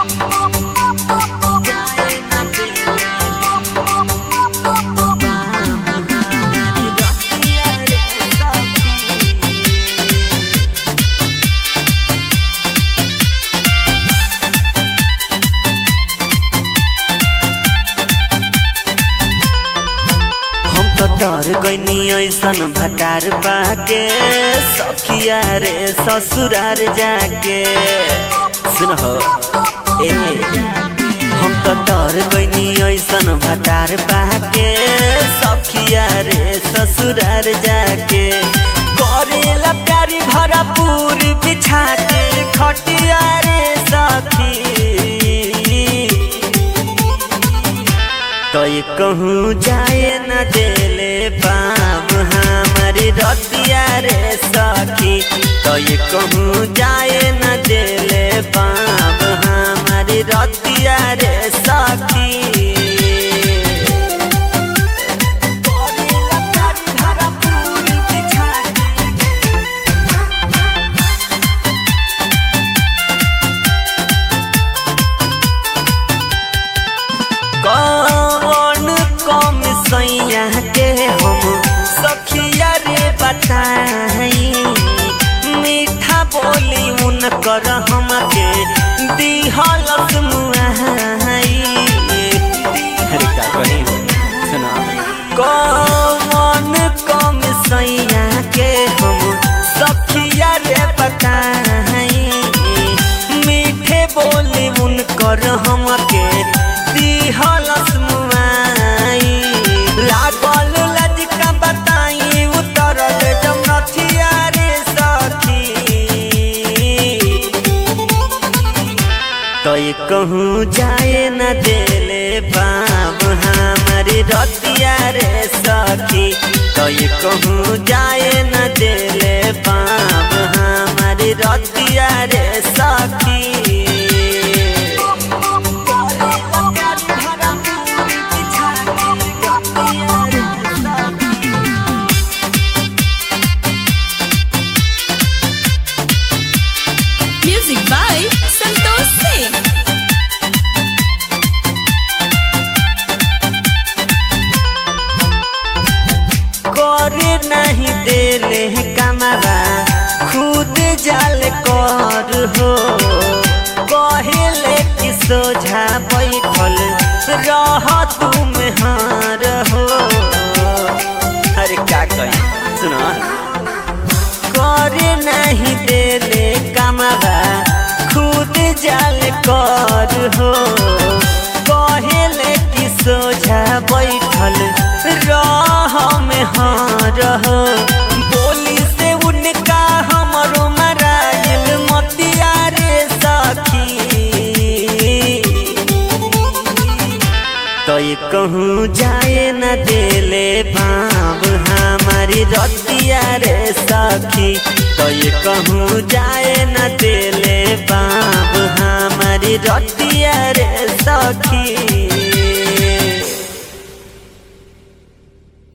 हम तो डर गईनी ऐसन भटार बाके सखिया रे ससुरार जाके सुन हो ए हम तो डर गईनी ऐसन भटार बाके सखिया रे ससुरार जाके करेला प्यारी भरपूर बिछा के खटिया रे सखी कई कहूँ जाए न देले बाम हमारी रतिया रे सखी कई कहूँ जाए न देले बाम हमारी रतिया रे सखी कौन कम सैया के हम सखिया रे बताई मीठा बोली उनकर हमके दिहलस मुआई अरे का कही सुना कौन कम सैया के हम सखिया रे बताई मीठे बोली उनकर हमके दिहलस मुआई लागल लजका बताई उतरल जमनथिया रे सखी कई कहूँ जाए न देले बाम हमारी रतिया रे सखी कई कहूँ जाए न देले बाम हमारी रतिया रे सखी Music by Santosh Singh. करे नहीं देले कमरा खुद जाल कर हो कहेले कि सोझा बैठल रह तुम हार हो अरे का कही सुनो करे नहीं देले कमरा खुद जाल कर हो कहेले कि सोझा बैठल रह में हार हो बोली से उनका हमरो मराइल मतिया रे सखी कई कहूँ जाए न देले बाब हमारी रतिया रे सखी कई कहूँ जाए न देले बाब हमारी रतिया रे सखी